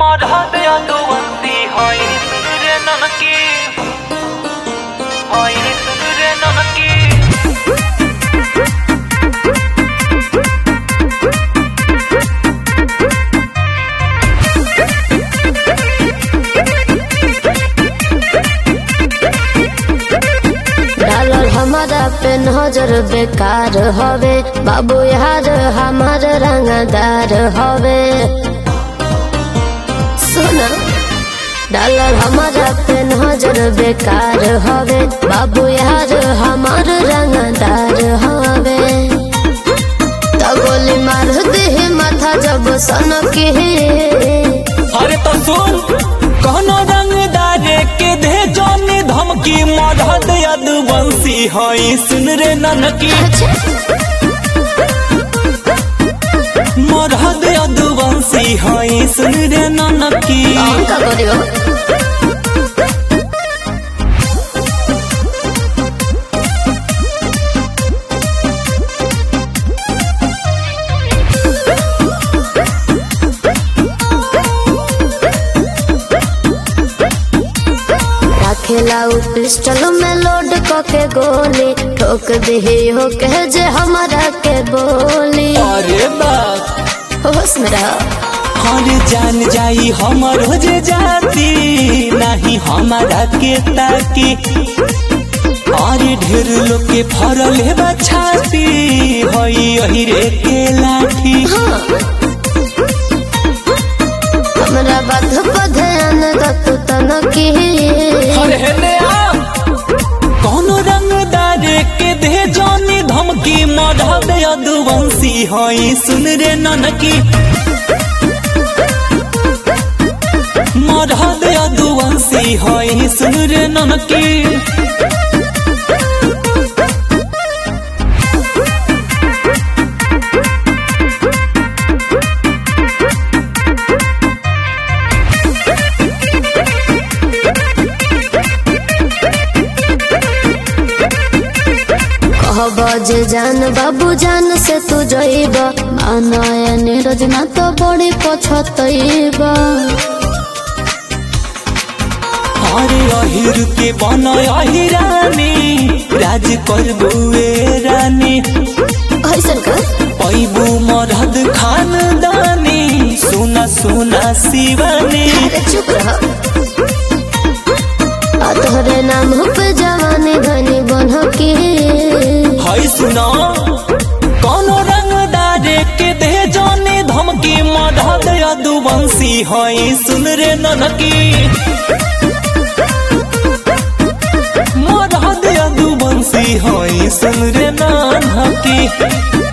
मरहद यदुवंती हई रे ननकी हई रे ननकी डालर हमारा पे नजर बेकार हवे बाबू यार हमार रंगदार हवे सुना डालर हमारा पे नजर बेकार हवे बाबू यार हमार रंगदार हवे तो गोली मार दे माथा जब सनक अरे तो सुन कहनो रंगदार के दे जाने धमकी मरहद यदुवंशी हई सुन रे ननकी मरहद यदुवंशी हई सुन रे ननकी का करियो रखेला उ पिस्टल में लोड क के गोली ठोक दे हो कह जे हमारा के बोली अरे बाप होश में रह हर जान जाई हमर हो जे जाती नहीं हमारा के ताकी अरे ढेर लोग के फरल है बछाती हई अही रे के लाठी हाँ हमरा बात पर ध्यान द तू तनकी अरे हेले आ कोनो रंगदार के दे जानी धमकी मढ़द यदुवंशी हई सुन रे ननकी मढ़द यदुवंशी हई सुन रे ननकी कहब जे जान बाबू जान से तू जइब मानय नीरज ना तो बड़ी पछतइब अरे अहिर के बन अहिरानी राज करबुए रानी ऐसन का पैबू मरहद खानदानी सुना सुना शिवानी अरे चुप रह आ तोहरे नाम पे जवानी धनी बन की हई सुना कोनो रंगदार के दे जाने धमकी मरहद यदुवंशी हई सुन रे ननकी मरहद यदुवंशी हई सुन रे ननकी